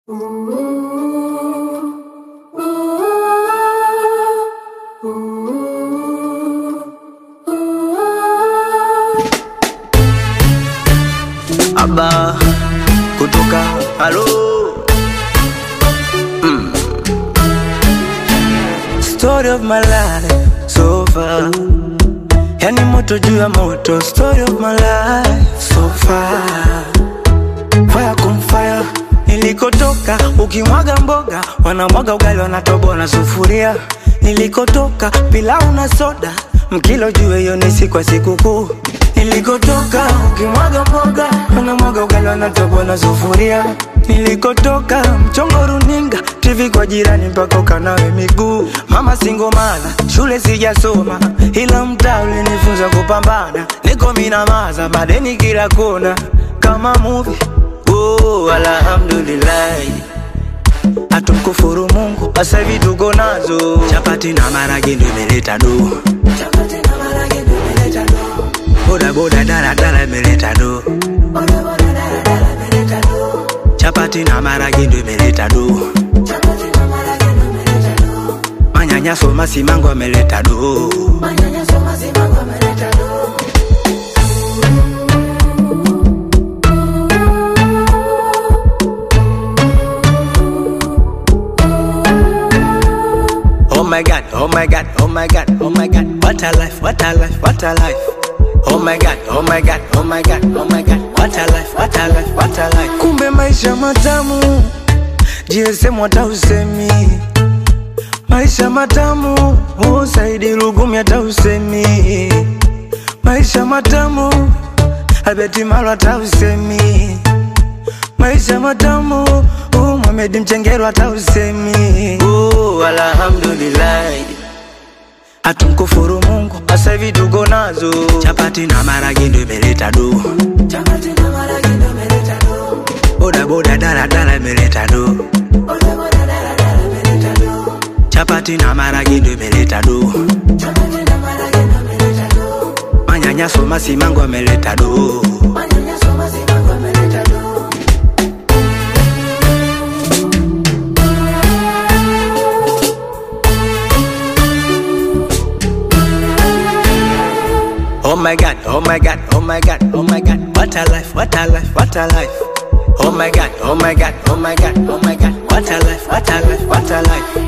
Aba kutoka halo mm. Story of my life so far, yani moto juu ya moto. Story of my life so far, fire kum fire. Nilikotoka ukimwaga mboga, wanamwaga ugali, wanatoboa na sufuria. Nilikotoka pilau na soda, mkilo juu hiyo ni siku ya sikukuu. Nilikotoka ukimwaga mboga, wanamwaga ugali, wanatoboa na sufuria. Nilikotoka mchongo runinga, TV kwa jirani mpaka ukanawe miguu. Mama singomana, shule sijasoma, ila mtaa ulinifunza kupambana. Niko minamaza, madeni kila kona, kama movie Oh, alhamdulillah hatumkufuru Mungu, sasa hivi tuko nazo chapati na marage ndo imeleta do, boda boda dala dala imeleta do, chapati na marage ndo imeleta do, manyanyaso masimango ameleta do. Oh my god, oh my god, oh my god, oh my god, what a life, what a life, what a life. Oh my god, oh my god, oh my god, oh my god, what a life, what a life, what a life. Kumbe maisha matamu, GSM hata usemi. Maisha matamu, oh Saidi Lugumi hata usemi. Maisha matamu, Albert Malo hata usemi. Maisha matamu, oh Mohamed Mchengero hata usemi. Oh, alhamdulillah. Hatumkufuru Mungu, sasa hivi tuko nazo chapati na marage ndo imeleta do, boda boda dala dala imeleta do, chapati na marage ndo imeleta do, manyanyaso masimango ameleta do. Oh my god, oh my god, oh my god, oh my god, what a life, what a life, what a life. Oh my god, oh my god, oh my god, oh my god, what a life, what a life, what a life.